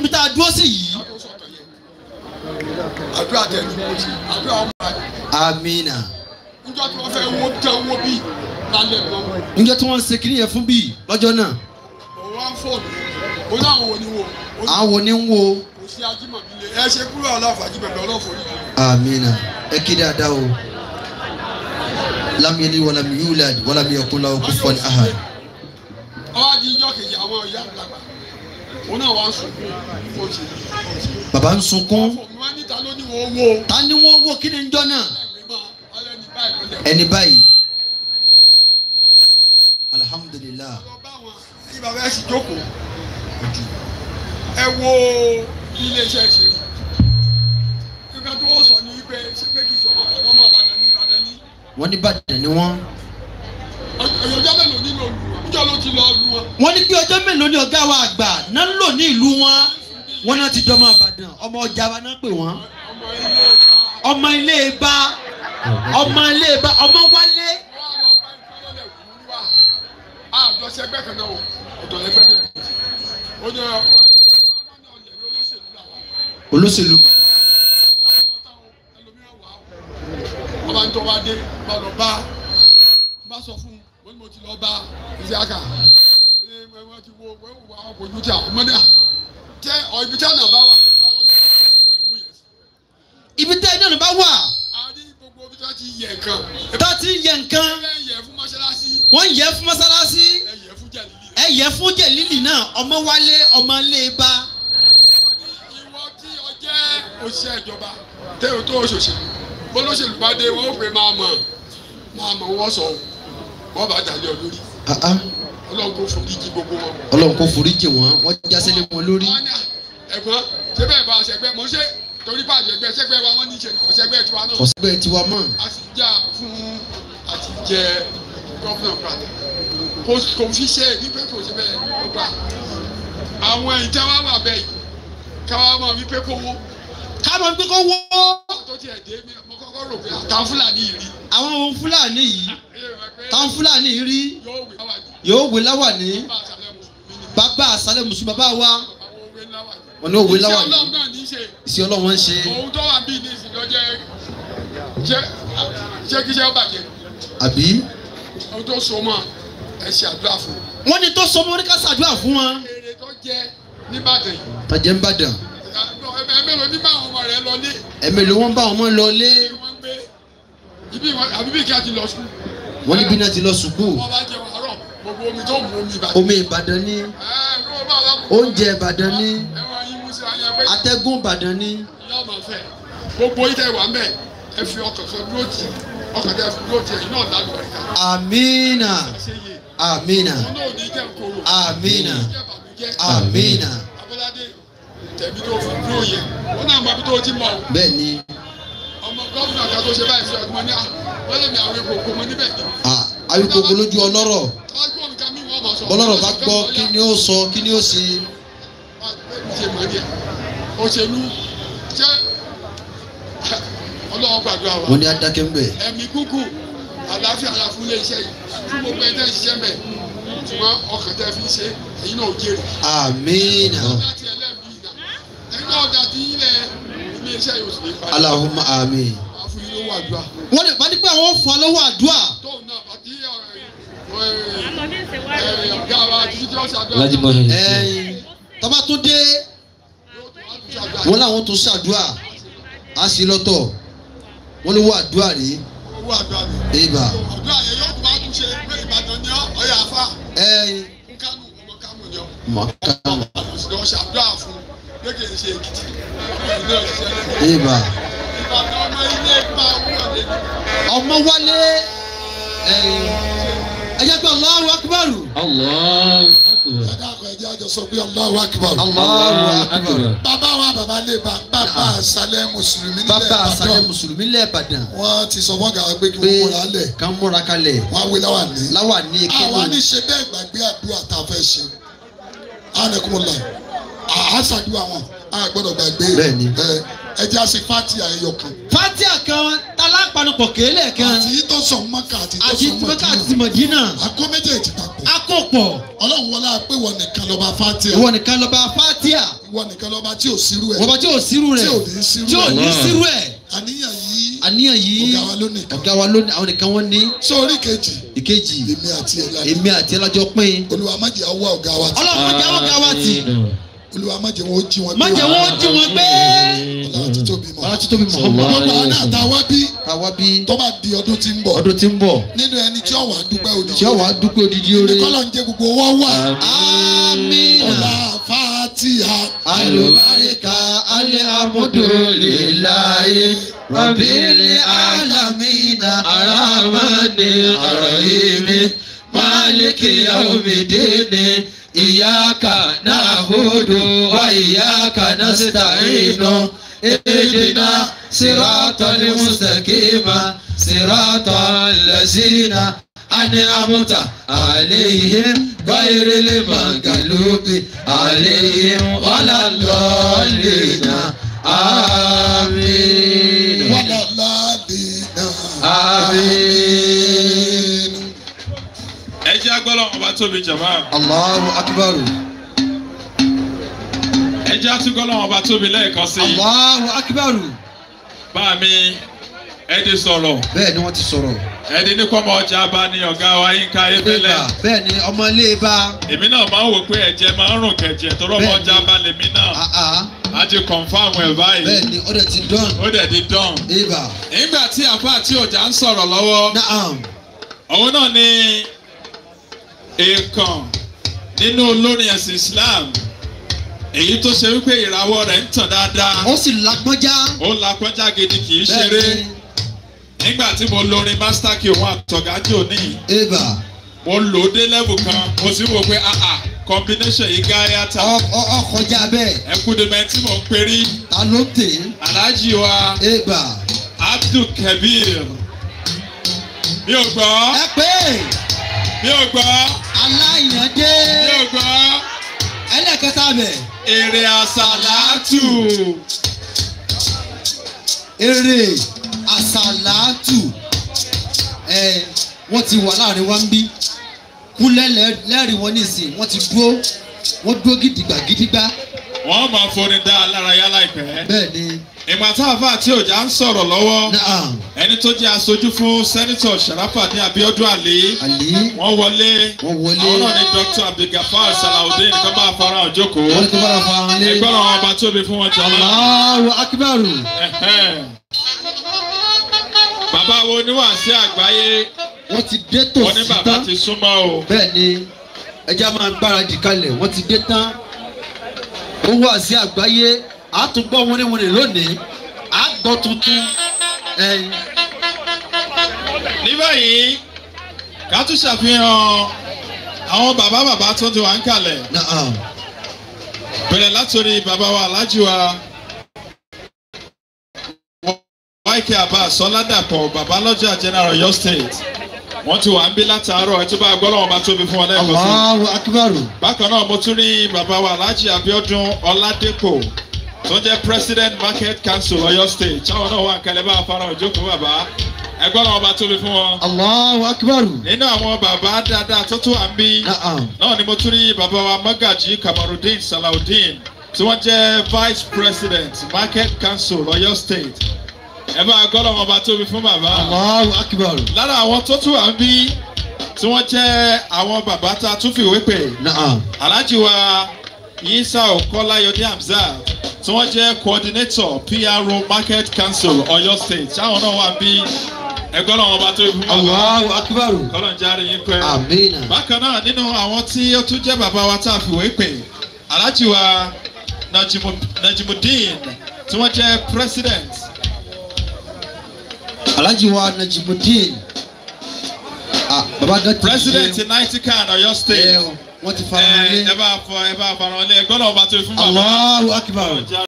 tá a dúró sí yìí. ká tó sọ̀tọ̀ yẹn àdúrà tẹ̀ ní mo ṣe àdúrà ọmọ rẹ̀ amina. níjọ́ tí wọ́n fẹ́ wó tẹ owó bí lálẹ́ gan níjọ́ tí wọ́n ń ṣe kiri yẹn fún bíi lọ́jọ́ náà òun wá ń fóònù ó láwọn wo ni wo ó ní àwọn ní ń wo kò sí ajímọ̀bí lé ẹ ṣe kúrò aláfàájì bẹ̀bẹ̀ ọlọ́fọ̀ yìí amina ẹ kí dáadáa o lam yalid walam yulad walam yakun lahu kufuwan ahad. ọwọ́ di ijọ́ kejì àwọn ìyá àgbàgbà òun náà wá ń sunkún ó ṣe bàbá ń sunkún fòmù wá níta ló ní wọ́n wó ta ni wọ́n wò kí ni ń jọ́ náà ẹ̀mí mọ́ ọlẹ́ ní báyìí ló lẹ̀ ẹni báyìí alhamdulilah lọ bá wọn ẹ̀yin bàbá ẹ̀ sì jókòó ẹ wo bí iléeṣẹ́ ṣe nígbà tó wọ́n sọ ní wípé ṣé pé kì í ṣọ̀rọ̀ ọ̀dọ́ ọmọ Ìbàdàn ní Ìbàdàn ní wọ́n ní bàdàn ni wọ́n. ọ̀yọ́jọ́ mélòó nínú olù wọn níjọ́ ló ti lọ lu wọn wọ́n ní pé ọjọ́ mélòó ni ọ̀gá wa àgbà náà ń lò ní ìlú wọn wọ́n náà ti dọ́mọ àbàdàn ọmọ ọjà wa náà pè wọ́n ọmọ ilé ìta ọmọ ilé ibà ọmọ ilé ibà ọmọ wálé wọ́n á lọ bá ìfọlọ́lẹ̀ wù ú wá àjọ ṣẹgbẹ́ kan náà o ọ̀dọ̀ lẹ́gbẹ́ tẹ̀lé ó ní ọ̀ olóṣèlú ọba ń tọ́ bá dé bá lọ bá bá sọ fún wọn ni mo ti lọ bá Isiaka ẹni wọn ti wo wọn wò àwọn kò ju tí a ọmọdé à tẹ ọ ibi tí a nà bá wà tẹ bá lọ ní ìwọ ẹmú yẹn sí. ibi tẹ́ ẹ náà bá wà a ní gbogbo ibi tí wọn ti yẹ nǹkan tá a ti ń yẹ nǹkan ẹ yẹ fún mọ́ṣáláṣí wọ́n ń yẹ fún mọ́sálásí ẹ yẹ fún jẹ̀lílì. ẹ yẹ fún jẹ̀lílì náà ọmọ wálé ọmọ ilé ibà ìwọ tí o jẹ́ òṣìṣẹ́ ìjọba tẹ́ o tó òṣòṣèlú bólóṣèlú bá dé wọ́n ó pè máa mọ̀ máa mọ̀ wọ́n sọ wọ́n bá dàlẹ́ ọ lórí ọlọ́run kò forí jí gbogbo wọn. ọlọ́run kò foríjì wọ́n wọ́n jásílẹ̀ wọn lórí wọ́n ní ẹ̀gbọ́n ṣé bẹ́ẹ̀ bá ṣẹgbẹ́ mo ṣe torí bá àjẹgbẹ́ ṣẹgbẹ́ wa wọ́n ní ṣe ọ̀ṣẹgbẹ́ tiwa náà ọ̀sẹ̀gbẹ́ tiwa mọ̀ a sì jà fún àti jẹ gọ́fúnà padà kò kò fi ṣe é wípé kò sí bẹ́ẹ̀ ó gbà àwọn ìjọba wà bẹ́ẹ̀ yìí káwá mọ̀ wípé kó wó káàmọ́ pé kó wọ́ tó tiẹ̀ dé mi mo kọ́kọ́ rò pé àtàwọn fúlàní yìí rí àwọn ohun fúlàní yìí ẹ yẹ pé táwọn fúlàní rí yóò wé láwàjì yóò wé láwàní bá àṣàlẹ̀ mùsùlùmí ni bàbá àṣálẹ̀ mùsùlùmí bàbá wa àwọn òwe láwàjì. wọn ní òwe iṣẹ́ láwàní ọlọ́run náà ní í ṣe ìṣe ọlọ́run ń ṣe òun tó wà bí ní ìsìn lọ́jọ́ ṣé ṣé kí iṣẹ́ ó bàjẹ́ àbí ohun tó so mọ́ ẹ ṣe àdúrà fún un. wọ́n ní tó sọ mọ́ ní ká ṣàdúrà fún wọn èrè tó jẹ́ nìbàdàn yìí tọ́jẹ́ ń bàdàn ẹ mélòó ní bá àwọn ọmọ rẹ lọ lé ẹ̀mí ló wọ́n bá wọn mọ́ lọ lé kí wọ́n gbé ibi ìwọ- àbí bí kí a ti lọ sùn wọ́n níbi náà ti lọ sùkúù wọ́n bá jẹun àárọ̀ gbogbo omi tó mú omi ìbàdàn. omi ìbàdàn ní ẹ ló bá wà kú. oúnjẹ ìbàdàn ní ẹ wọ́n yín mú sí ayé pé atẹ́gùn ìbàdàn ní yóò máa fẹ́ gbogbo yìí tẹ̀ wá mẹ́ ẹ fi ọkàn kan dúró tì ọkàn tẹ̀ fi dúró tì ẹ̀yin náà lálù ẹ̀ka amina ṣe yé amina wọn náà ní jẹ́ kóró amina jẹ́ bàmíjẹ́ amina abọ́ládé tẹ̀mí tó fi dúró yẹ wọn náà mọ ibi tó ti mọ̀ o bẹ́ẹ̀ ni ọmọ gómìnà kan tó ṣe báyìí sí ọdún mọ́ ní à wọ́n lè mi àwọn epo òkú mọ́ níbẹ̀ ni ah, ayíkòkò lójú ọlọ́rọ̀ ọgbọ́n mi ká mi wọ́n mọ̀ sọ bọ́lọ́rọ̀ bá gbọ́ kí ni ó sọ kí ni ó ṣe ṣe mọ̀ ní ẹ̀ òṣèlú ṣé ọlọ́wọ́ gbàdúrà wa wọ́n ní adákẹ́ ń bẹ̀ ẹ̀mí gúgù àlàáfíà ara fún iléeṣẹ́ yìí fún gbogbo ẹ̀dá ìṣiṣẹ́ mẹ́ ṣùgbọ́n ọkàn tẹ́ fi ṣe èyí náà ò jèrè amina láti ẹlẹ́mìí ìgbà ẹ̀yin náà dà tí ilẹ̀ iléeṣẹ́ yóò sì ní padà alahuma amin wá fún yín lówó àdúrà wọ́n lè bá ní pé àwọn fún alówó àdúrà tóun náà àti ọ̀gá wa títí tí wọ́n ṣe àdúrà Alhaji Mohin. ẹ̀yìn tọ́ba tó dé yóò tó wá tún ṣe àdúrà wọ́n láwọn tó ṣàdúrà á sí lọ́tọ̀ wọ́n lè wọ àdúrà rí owó àdúrà mi ibà àdúrà yẹn yóò tún wá tún ṣe pé Ìbàdàn ni ọ́ ọ̀yà àfà ẹ̀yìn Kánò ọmọ Kánò ni ọ́ mọ̀ká lọ ṣàdúrà fún gbẹ́gẹ̀ ṣe Èkìtì ọmọ ilé ọ̀ṣẹ́ ibà Ìbàdàn ọmọ ilé ipa owó ọ̀lẹ́ ọmọ wálé ẹ̀yìn ẹ̀jẹ̀ pé Allahu akbar Allahu akbar. ẹ̀dá àkọ́ ẹ̀jẹ̀ àjọ sọ pé Allahu Akbar. Allahu akbar bàbá wa bàbá lè bá bàbá àṣálẹ̀ mùsùlùmí nílẹ̀ bàbá àṣàlẹ̀ Ìbàdàn mùsùlùmí lẹ́ẹ̀bàdàn wọ́n ti sọ fọ́gà wa pé kí pé wọ́n múra lẹ̀ ká múra kalẹ̀ wọ́n á wé láwà ní. láwà ní àwa ní kéwòn ṣe bẹ́ẹ̀ gbàgbé àdúrà tá a fẹ́ ṣe ánẹkùnmọ́lá àásàdúrà wọn a gbọ́dọ̀ gbàgbé Bẹ́ẹ̀ni. ẹ ẹjẹ́ àṣẹ fati àyẹyọ kan fatia kan talápanupọ̀ kéèlè kan àti tó sọ mọ́kà àti tó àti sọ tìmọ́kà àti mọ́kà tìmọ̀dínà akọ méjèèjì papọ̀ akọ tó pọ̀ ọlọ́run wọlé pé wọ́n nìkan lọ́ba fatia ìwọ nìkan lọ́ba fatia wọ́n nìkan lọ́ba tí ò sírú ẹ̀ wọ́n bá tí ò sírú rẹ̀ tí ò ní sírú tí ò ẹ̀ ní sírú ẹ̀ àníyàn yìí àníyàn yìí ọ̀gá wa ló nìkan ọ̀gá wa lónìí àwọn nìkan wọ́n ní sórí kejì ìkejì èmi àti ẹ̀ lánàá èmi àti ẹlọ́jọ́ pín olúwa má jẹ́ ọwọ́ ọ̀gá wa ti ọlọ́run má jẹ́ ọ̀gá wa tì olúwa má jẹ́ wọn ó jí wọn má jẹ́ wọ́n jí wọn gbé ọlọ́run ti tóbi mọ́ ọlọ́run ti tóbi Muhammad gbogbo àwọn náà tá a wá bí káwa bí tó bá di ọdún tí ń bọ̀ ọdún tí ń bọ̀ nínú ẹni tí ọ̀wà dúpẹ́ òdì tí ó wàá dúpẹ́ odidi oore kọ́lọ̀ ń jẹ́ gbogbo owó wà amina ọ̀la fàtíà alubarika alihamudulilayi rabili alamina aramani arahimi maliki yaumidini iyaka nahudu wa iyaka nasta'inu اهدنا صراط المستقيم صراط الذين أنعمت عليهم غير المغلوب عليهم ولا الضالين آمين wàlá ládìínà آمين ẹ jẹ́ agbọ́lọ́ ọba tóbi jàmá الله أكبر ẹ jẹ́ atúgọ́lọ́ ọba tóbi lẹ́ẹ̀kan sí i الله أكبر bá mi ẹ di sọ̀rọ̀ bẹ́ẹ̀ ni wọ́n ti sọ̀rọ̀ ẹ di ní kọ́mọ ọjà bá ní ọ̀gá wa yín ká ebélẹ̀ bẹ́ẹ̀ ni ọmọ ilé bá èmi náà máa ń wò pé ẹ̀jẹ̀ máa ń rùn kẹ̀jẹ̀ tọ́rọ ọmọ Bẹ́ẹ̀ni. ọjà bá lèmi náà àá a ti confam ẹ̀ báyìí bẹ́ẹ̀ ni ọ̀dẹ̀ ti dán ó dẹ̀ di dán. ibà nígbà tí àfa àti ọjà ń sọ̀rọ̀ lọ́wọ́ naam òun náà ni èèkàn nínú olórin ẹ̀sìn Islam èyí tó ṣe wípé ìràwọ̀ rẹ̀ ń tàn dáadáa ó sì lágbọ́njá ó lakọjá gidi kì í bẹ́ẹ̀ ṣeré ni nígbà tí mo lorin master key òun àtọ̀gájì òní ibà mo lò ó dé level kan mo sì wò pé ah ah combination yìí gáyà ta ọ- ọ- ọkọjá bẹ́ẹ̀ ẹkúndínmẹ́ tí mò ń perí ta ló tè aláàjì wa ibà Abdul Kabir mi ò gbọ́ ẹ pé mi ò gbọ́ aláìyànjẹ mi ò gbọ́ ẹlẹ́kẹta bẹ̀ èrè àsàlátù eré àsàlátù ẹ wọ́n ti wà láàrin wa ń bí kúnlẹ̀ lẹ́- lẹ́rìí wọn nísìn wọ́n ti dúró wọ́n dúró gidigba gidigba wọ́n máa forin dá alárayá láìpẹ́ bẹ́ẹ̀ ni ìgbà tá a fà tí òjá ń sọ̀rọ̀ lọ́wọ́ naam ẹni tó jẹ́ aṣojú fún sẹ́nitọ̀ Sharafadin Abiodun Ali àlè wọ́n wọlé wọ́n wọlé àwọn náà ni Dr. Abdulgafar Salawudeen kan bá fara hàn jókòó wọ́n tó bára fa hàn lé ẹgbọ́n àwọn ọba tóbi fún wọn jọlá. Allahu akbaru bàbá wo oníwàásí àgbáyé wọ́n ti dé tò wọn ní sí bàbá tán ti súnmọ́ o bẹ́ẹ̀ ni ẹja máa gbáradì kalẹ̀ wọ́n ti dé tán ó wà sí àgbáyé àtúgbọ́ wọnéwọné lónìí àgbọ̀ tuntun ẹ̀yìn ní báyìí ká tún ṣàfihàn àwọn bàbá bàbá tó ti wà ń kalẹ̀ náà bẹ̀rẹ̀ látòrí bàbá wa alájú wa wáìkì Abbas Ọládàpọ̀ bàbá lọ́jà general Ọ̀yọ́ state wọ́n ti wà ń bí látàárọ̀ ẹ̀ tó bá gbọ́ lọ́wọ́ bá tóbi fún wọn lẹ́ẹ̀kan sí i. Allahu akbaru bákan náà mo tún rí bàbá wa alhaji abiodun ọládépò tó jẹ́ president market council Ọ̀yọ́ state táwọn náà wà kẹlẹ bá fara òjókòó bàbá ẹgbọ́n náà bá tóbi fún wọn. Allahu akbaru nínú àwọn bàbá dáadáa tó tún wà ń bí náà náà ni mo tún rí bàbá wa magaji kamarudin salawudeen tí wọ́n jẹ́ vice president market council Ọ̀yọ́ state ẹ bá gbọ́dọ̀ wọn bá tóbi fún bàbá Allahu akbaru lára àwọn tó tún wà ń bí tí wọ́n jẹ́ àwọn bàbá tá a tún fìwé pè náà alhaji wa yisa okolayode hamzat tí wọ́n jẹ́ coordinator pro market council Ọ̀yọ́ state táwọn náà wà bí ẹgbẹ́ náà wọ́n bá tó fún wọn Allahu akbaru kọ́lọ̀ ń járe yín pẹ́. amina bákan náà nínú àwọn tí ó tún jẹ́ bàbá wa tá a fìwé pè alhaji wa Najimu- najimudeen tí wọ́n jẹ́ president alhaji wa najimudin ah baba gan ti president ṣe naitikan Ọ̀yọ́ state ẹ wọ́n ti fara hàn ẹ lé ẹ bá fọ ẹ bá fara wọn lé ẹgbẹ́ náà wọ́n bá tó fún bàbá. Allahu akbaru. Kọ́lọ̀ ń járe